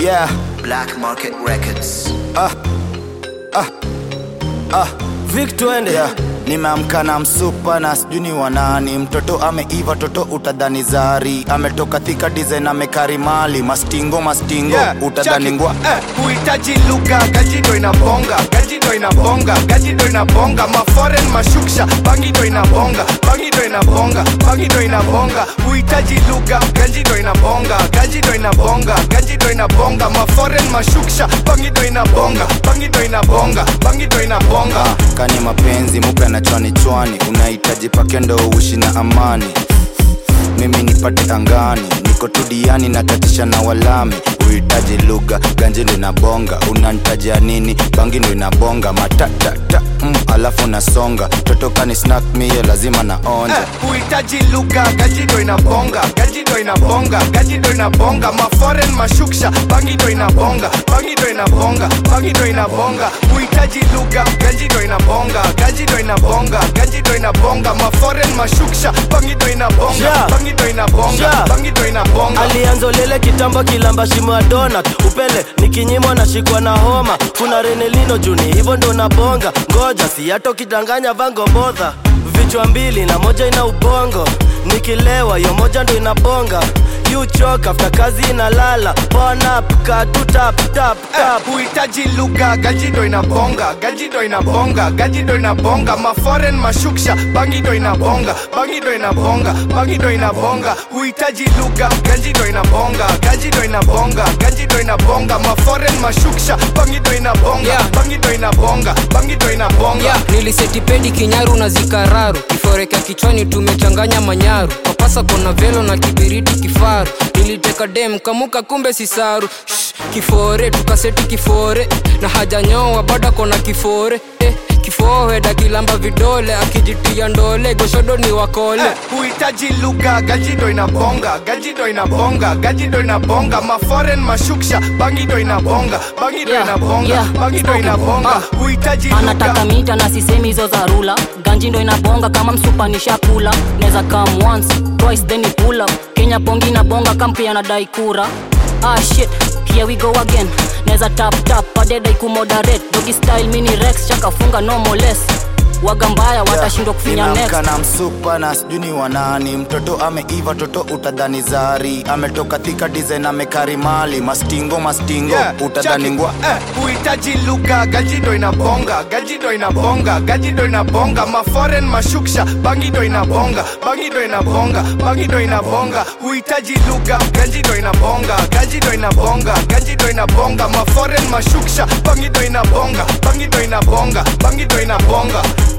yeah Black Market Records. Vic twende yeah. nimeamka na msupa na sijui ni wanani mtoto ameiva toto utadhani zari ametoka thika design amekari mali mastingo mastingo Yeah, utadhani check it. ngwa Eh, huhitaji lugha gajido inabonga gajido inabonga gajido inabonga maforen mashuksha bangido inabonga bangido inabonga bangido inabonga huhitaji lugha gajido inabonga gajido inabonga gajido inabonga maforen mashuksha bangido inabonga bangido inabonga bangido inabonga kani mapenzi mupe na chwani chwani unahitaji pakendo uishi na amani mimi nipate angani niko tudiani na tatisha na walami uhitaji lugha ganji ndo inabonga unanitajia nini bangi ndo inabonga matatata mm, alafu nasonga totokani snack mie lazima naonja Eh, huhitaji lugha gajido inabonga gajido inabonga gajido inabonga maforen mashuksha bangido inabonga bangido inabonga bangido inabonga huhitaji lugha gajido inabonga gajido inabonga gajido inabonga maforen mashuksha bangido inabonga Yeah. bangido inabonga Yeah. bangido inabonga alianza lele kitambo kilamba shimo ya donut upele nikinyimwa na shikwa na homa kuna renelino juni hivyo ndo nabonga ngoja si hata ukidanganya vango bodha vichwa mbili na moja ina ubongo nikilewa hiyo moja ndo inabonga yuchoka afta kazi inalala ponap katutap tap tap Eh, huhitaji lugha gajido inabonga gajido inabonga gajido inabonga maforen mashuksha bangido inabonga bangido inabonga bangido inabonga huhitaji lugha gajido inabonga gajido inabonga gajido inabonga maforen mashuksha bangido inabonga Yeah. bangido inabonga bangido inabonga yeah. nilisetipendi kinyaru na zikararu kiforeka kichwani tumechanganya manyaru papasa kona velo na kibiriti kifaru niliteka dem kamuka kumbe sisaru Shh, kifore tukaseti kifore na hajanyoa bada kona kifore eh, kifoheda kilamba vidole akijitia ndole goshodo ni wakole Eh, huhitaji lugha gajido inabonga gajido inabonga gajido inabonga maforen mashuksha bangido inabonga bangido Yeah, inabonga yeah, bangido spoken. inabonga Ah. huhitaji anataka lugha mita na sisemi hizo za rula ganji ndo inabonga kama msupa nishakula neza come once twice then you pull up kenya pongi inabonga kampi anadai kura ah shit here we go again neza tap tap adedai kumoderate dogi style mini rex chakafunga no more less waga mbaya watashindwa kufinya next Nimeamka na msupa na sijui ni wanani mtoto ameiva toto utadhani zari ametoka thika design amekari mali mastingo mastingo Yeah, utadhani check it. ngwa Eh, huhitaji lugha gajido inabonga gajido inabonga gajido inabonga maforen mashuksha bangido inabonga bangido inabonga bangido inabonga huhitaji lugha gajido inabonga gajido inabonga gajido inabonga maforen mashuksha bangido inabonga bangido inabonga bangido inabonga